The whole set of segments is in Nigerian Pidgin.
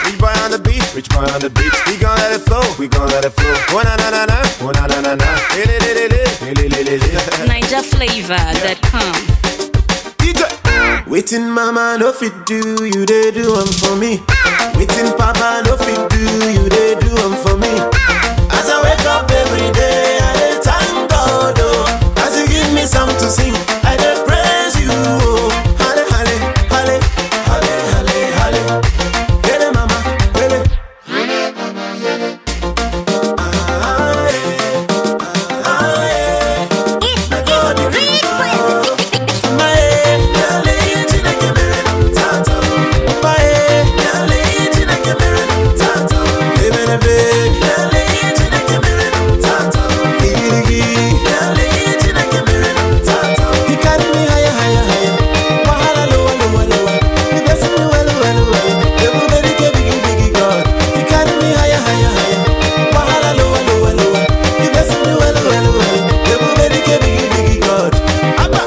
Rich boy on the beat, rich boy on the beat. We gon' let it flow, we gon' let it flow. Oh na na na na, oh na na na na. Hey, li, li, li, li, li, li, li, li. NigerFlavor.com. DJ. Waiting mama no fit do, you they do them for me. Waiting papa no fit do, you they do them for me. As I wake up every day, I dey thank God, oh. As you give me something to sing, I dey praise you, oh. Halle, halle, halle, halle, halle, halle. Hele mama, hele. Ah, eh, ah, eh. My God, you Mama, eh, nyale, Chineke mere m tata. Papa, eh, nyale, Chineke mere m tata. Ebelebe, nyale, Chineke mere m tata. Igirigi, nyale, Chineke mere m tata. He carry me higher, higher, higher. Wahala, lower, lower, lower. He bless me well, well, well. Everybody get biggie, biggie God. He carry me higher, higher, higher. Wahala, lower, lower, lower. He bless me well, well, well. Everybody get biggie, biggie God. Abba.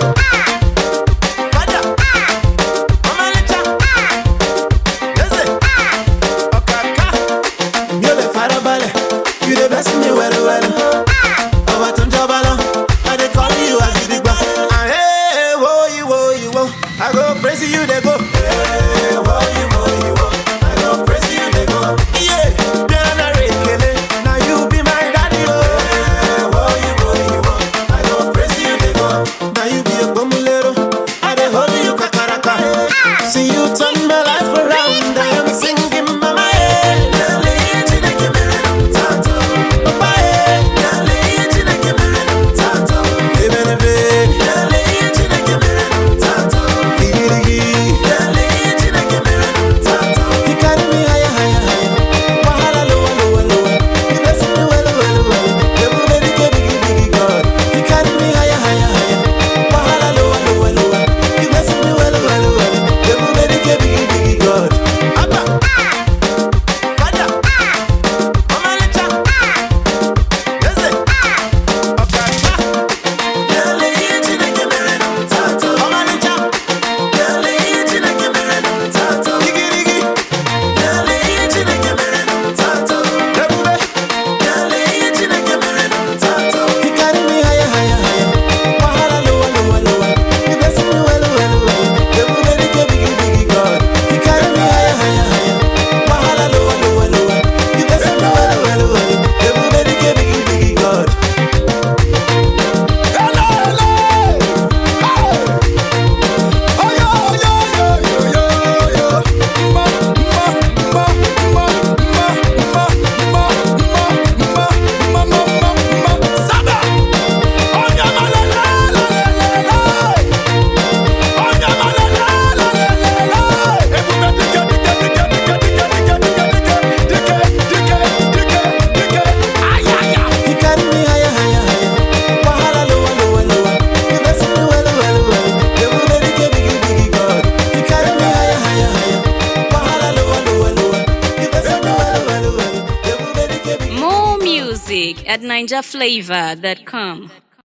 Fada. Ọmọlẹ́cha. Lẹ́sẹ̀. Ọ̀kàkà. Mi ò lè farabalẹ̀. You dey bless me well well. Ọba tó ń jọba lọ. I dey call you Agidigba. Ahẹ́ wo ìwo ìwo. I go praise you dey go. Hey, wo ìwo ìwo. I go praise you dey go. Iye bíọ́lá náà rè kele. Na you be my daddy o. Hey, wo ìwo ìwo. I go praise you dey go. Na you be Ogbomulero. I dey hold you kakaraka. See you turn my life around. I am singing mama eh. Nyale Chineke mere m tata. Papa eh. Nyale Chineke mere m tata. Ebelebe. Nyale Chineke mere m tata. Igirigi. Nyale Chineke mere m tata. He carry me higher, higher, higher. Wahala lower, lower, lower. He bless me well, well, well. Everybody get biggie, biggie God. He carry me higher, higher, higher. Wahala lower, lower, lower. He bless me well, well, well. Everybody get biggie, biggie God. Abba. Fada. Ọmọlẹ́cha. Lẹ́sẹ̀. Ọ̀kàkà. Nyale Chineke mere m tata. Ọmọlẹ́cha. Nyale Chineke mere m tata. Igirigi. Nyale Chineke mere m tata. Ebube. Nyale Chineke mere m tata. He carry me higher, higher, higher. Wahala lower, lower, lower. He bless me well, well, well. Everybody get biggie, biggie God. He carry me higher, higher, higher. Wahala lower, lower, lower. He bless me well, well, well. Everybody get biggie, biggie God. Hello, hello. Hey. Oh yo, yo, yo, yo, yo, yo. Ma, ma, ma, ma, ma, ma, ma, ma, ma, ma, ma, ma. Sada. Oh ya ma la la la la la la. Oh ya ma la la la la la la. Ebube dike dike dike dike dike dike dike dike dike dike dike. Ay ay ay. He carry me higher higher higher. Wahala lower lower lower. He bless me well well well. Everybody get biggie biggie God. He carry me higher higher higher. Wahala lower lower lower. He bless me well well well. Everybody get biggie. More music at NigerFlavor.com.